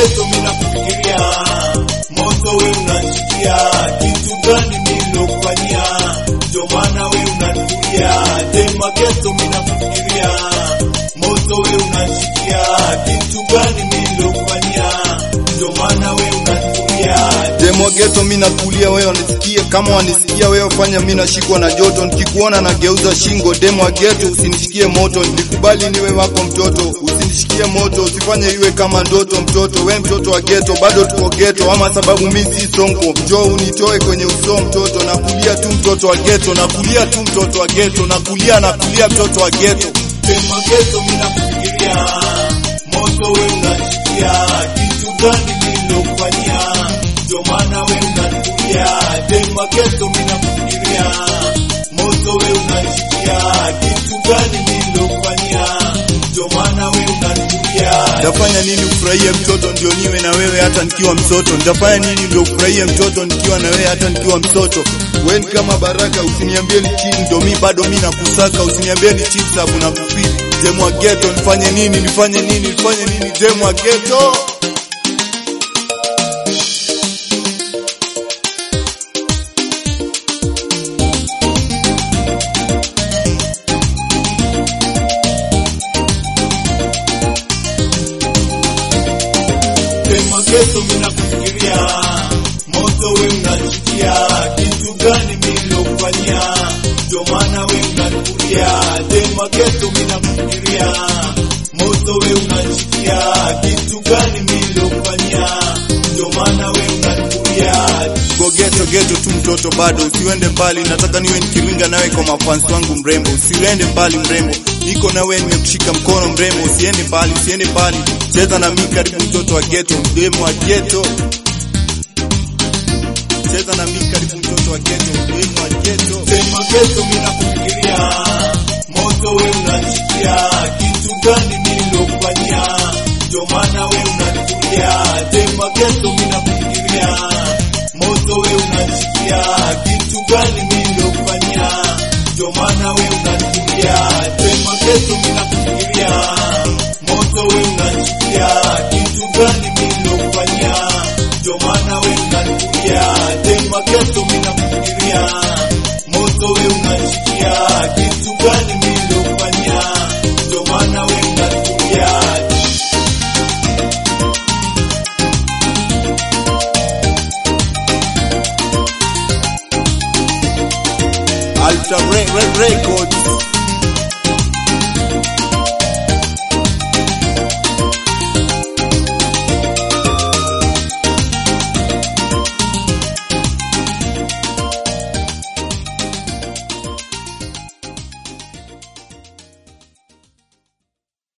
geto mina kufikiria moto we unachikia kitu gani nilokufanyia ndio maana we unatulia tema geto mina kufikiria moto we unachikia kitu gani nilokufanyia ndio maana we unatulia Demo geto mina kulia wewe wanisikie kama wanisikia wewe fanya mimi nashikwa na joto nikikuona na geuza shingo demo geto usinishikie moto nikubali niwe wako mtoto usinishikie moto usifanye iwe kama ndoto mtoto we mtoto wa geto bado tuko geto ama sababu mimi si sonko njoo unitoe kwenye uso mtoto nakulia tu mtoto wa geto nakulia tu mtoto wa geto nakulia nakulia mtoto wa geto Tema geto mina kufikiria moto we unachikia kitu gani nilokufanyia ndio maana we unatulia Tema geto mina kufikiria moto we unachikia kitu gani nilokufanyia ndio maana we unatulia Nitafanya nini ufurahie mtoto ndio niwe na wewe hata nikiwa mtoto? Nitafanya nini ndio ufurahie mtoto nikiwa na wewe hata nikiwa mtoto? Wewe ni kama baraka, usiniambie ni chini ndio mimi bado mimi nakusaka, usiniambie ni chini sababu nakufeel. Demu wa ghetto nifanye nini? Nifanye nini? Nifanye nini? Demu wa ghetto. Tema geto mina kufikiria moto we unachikia kitu gani nilokufanyia ndio maana we unatulia Tema geto mina kufikiria moto we unachikia kitu gani nilokufanyia ndio maana we unatulia Go ghetto ghetto tu mtoto bado usiende mbali, nataka niwe nikiringa nawe kwa mafansi wangu mrembo, usiende mbali mrembo, niko na wewe nimekushika mkono mrembo, usiende mbali, usiende mbali, cheza na mimi karibu mtoto wa ghetto, demu wa ghetto, cheza na mimi karibu mtoto wa ghetto, demu wa ghetto. Tema geto mina kufikiria moto we unachikia kitu gani nilokufanyia ndio maana we unatulia Tema geto mina kufikiria moto we unachikia kitu gani nilokufanyia ndio maana we unatulia Tema geto mina kufikiria moto we unachikia kitu gani nilokufanyia ndio maana we unatulia Tema geto mina kufikiria moto we unachikia kitu gani nilokufanyia ndio maana we unatulia Ultra Re- Re- Records